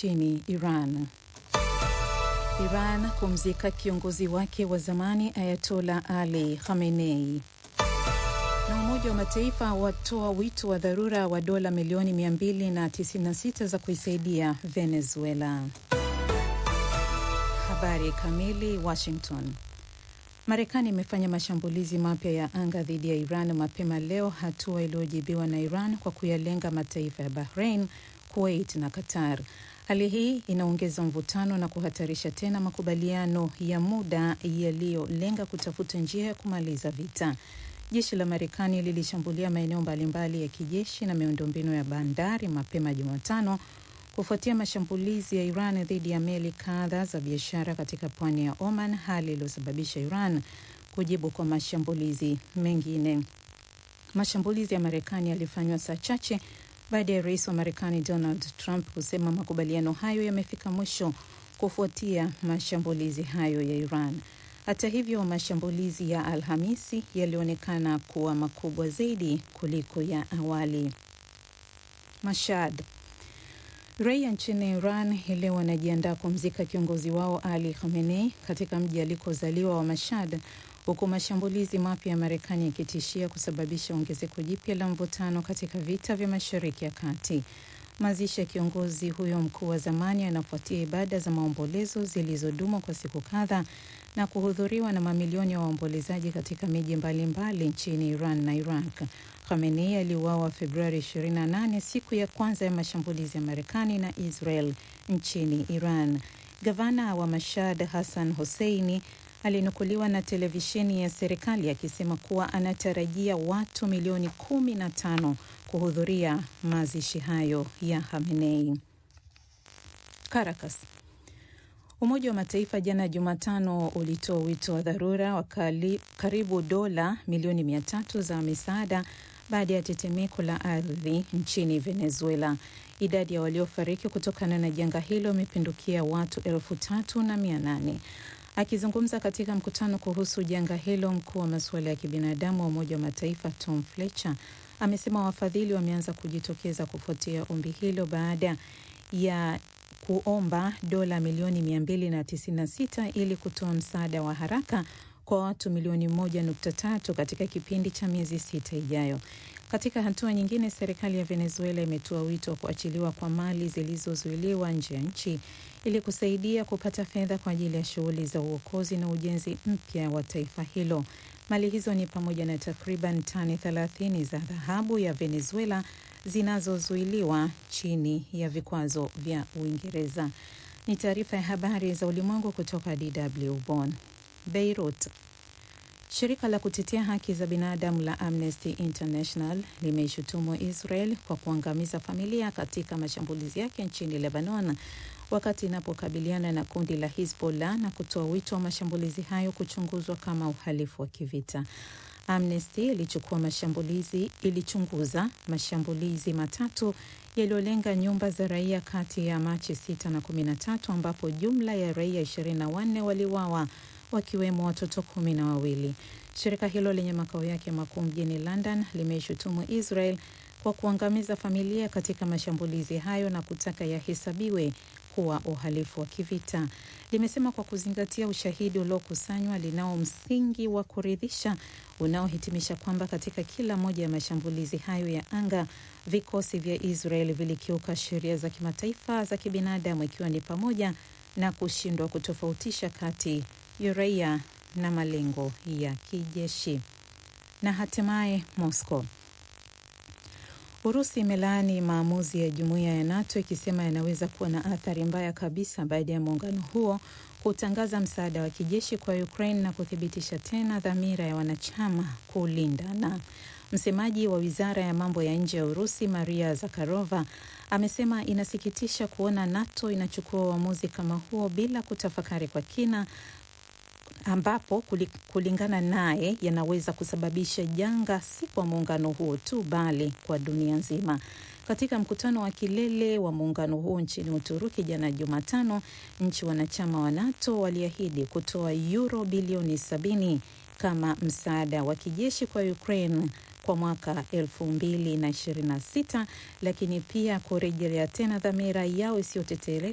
nchini Iran. Iran kumzika kiongozi wake wa zamani Ayatola Ali Khamenei. Na Umoja wa Mataifa watoa wito wa dharura wa dola milioni 296 za kuisaidia Venezuela. Habari kamili. Washington. Marekani imefanya mashambulizi mapya ya anga dhidi ya Iran mapema leo, hatua iliyojibiwa na Iran kwa kuyalenga mataifa ya Bahrain, Kuwait na Qatar. Hali hii inaongeza mvutano na kuhatarisha tena makubaliano ya muda yaliyolenga kutafuta njia ya kumaliza vita. Jeshi la Marekani lilishambulia maeneo mbalimbali ya kijeshi na miundombinu ya bandari mapema Jumatano kufuatia mashambulizi ya Iran dhidi ya meli kadha za biashara katika pwani ya Oman, hali iliyosababisha Iran kujibu kwa mashambulizi mengine. Mashambulizi ya Marekani yalifanywa saa chache baada ya rais wa Marekani Donald Trump kusema makubaliano hayo yamefika mwisho kufuatia mashambulizi hayo ya Iran. Hata hivyo, mashambulizi ya Alhamisi yalionekana kuwa makubwa zaidi kuliko ya awali. Mashhad. Raia nchini Iran hii leo wanajiandaa kumzika kiongozi wao Ali Khamenei katika mji alikozaliwa wa Mashhad, huku mashambulizi mapya ya Marekani yakitishia kusababisha ongezeko jipya la mvutano katika vita vya Mashariki ya Kati. Mazishi ya kiongozi huyo mkuu wa zamani yanafuatia ibada za maombolezo zilizodumu kwa siku kadhaa na kuhudhuriwa na mamilioni ya wa waombolezaji katika miji mbalimbali nchini Iran na Iraq. Khamenei aliuawa Februari 28, siku ya kwanza ya mashambulizi ya Marekani na Israel nchini Iran. Gavana wa Mashhad Hassan Hosseini alinukuliwa na televisheni ya serikali akisema kuwa anatarajia watu milioni kumi na tano kuhudhuria mazishi hayo ya Khamenei. Caracas. Umoja wa Mataifa jana Jumatano ulitoa wito wa dharura wa karibu dola milioni mia tatu za misaada baada ya tetemeko la ardhi nchini Venezuela. Idadi ya waliofariki kutokana na janga hilo imepindukia watu elfu tatu na mia nane. Akizungumza katika mkutano kuhusu janga hilo, mkuu wa masuala ya kibinadamu wa Umoja wa Mataifa Tom Fletcher amesema wafadhili wameanza kujitokeza kufuatia ombi hilo baada ya kuomba dola milioni 296 ili kutoa msaada wa haraka kwa watu milioni 1.3 katika kipindi cha miezi sita ijayo. Katika hatua nyingine, serikali ya Venezuela imetoa wito wa kuachiliwa kwa mali zilizozuiliwa nje ya nchi ili kusaidia kupata fedha kwa ajili ya shughuli za uokozi na ujenzi mpya wa taifa hilo. Mali hizo ni pamoja na takriban tani 30 za dhahabu ya Venezuela zinazozuiliwa chini ya vikwazo vya Uingereza. Ni taarifa ya habari za ulimwengu kutoka DW Bonn. Beirut. Shirika la kutetea haki za binadamu la Amnesty International limeishutumu Israel kwa kuangamiza familia katika mashambulizi yake nchini Lebanon wakati inapokabiliana na kundi la Hizbollah na kutoa wito wa mashambulizi hayo kuchunguzwa kama uhalifu wa kivita. Amnesty ilichukua mashambulizi ilichunguza mashambulizi matatu yaliyolenga nyumba za raia kati ya Machi 6 na 13 ambapo jumla ya raia 24 waliuawa wakiwemo watoto kumi na wawili. Shirika hilo lenye makao yake makuu mjini London limeishutumu Israel kwa kuangamiza familia katika mashambulizi hayo na kutaka yahesabiwe kuwa uhalifu wa kivita. Limesema kwa kuzingatia ushahidi uliokusanywa, linao msingi wa kuridhisha unaohitimisha kwamba katika kila moja ya mashambulizi hayo ya anga, vikosi vya Israel vilikiuka sheria za kimataifa za kibinadamu, ikiwa ni pamoja na kushindwa kutofautisha kati ya raia na malengo ya kijeshi. Na hatimaye Moscow. Urusi imelaani maamuzi ya jumuiya ya NATO ikisema yanaweza kuwa na athari mbaya kabisa baada ya muungano huo kutangaza msaada wa kijeshi kwa Ukraine na kuthibitisha tena dhamira ya wanachama kulindana. Msemaji wa wizara ya mambo ya nje ya Urusi Maria Zakharova amesema inasikitisha kuona NATO inachukua uamuzi kama huo bila kutafakari kwa kina ambapo kulingana naye yanaweza kusababisha janga si kwa muungano huo tu bali kwa dunia nzima. Katika mkutano wa kilele wa muungano huo nchini Uturuki jana Jumatano, nchi wanachama wa NATO waliahidi kutoa euro bilioni sabini kama msaada wa kijeshi kwa Ukraine kwa mwaka 2026 lakini pia kurejelea tena dhamira yao